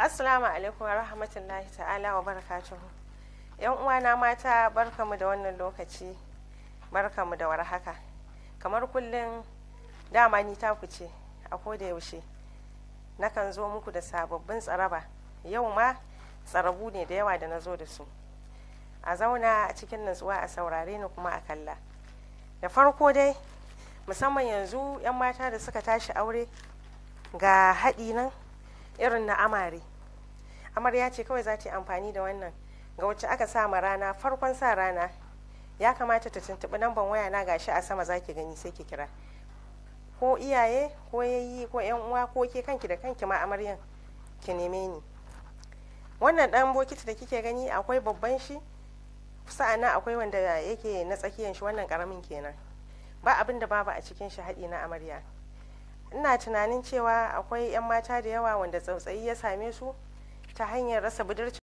Assalamu alaikum wa rahmatullahi ta'ala wa barakatuhu. ‘Yan uwana mata barkamu da wannan lokaci, barkamu da warhaka. Kamar kullum dama ni taku ce a koda yaushe. Nakan zo muku da sababbin tsaraba. Yau ma tsarabu ne da yawa da na zo da su. A zauna a cikin natsuwa a saurare ni kuma a kalla. Da farko dai, musamman yanzu ‘yan mata da suka tashi aure ga haɗi nan irin na amare. amarya ce kawai za ta yi amfani da wannan ga wacce aka sa ma rana farkon sa rana ya kamata ta tuntuɓi namban waya na gashi a sama za ki gani sai ki kira ko iyaye ko yayi ko yan uwa ko ke kanki da kanki ma amaryan ki neme ni wannan dan bokiti da kike gani akwai babban shi sa'ana akwai wanda yake na tsakiyan shi wannan karamin kenan ba abin da babu a cikin shi haɗi na amarya ina tunanin cewa akwai 'yan mata da yawa wanda tsautsayi ya same su ta hanyar rasa budurci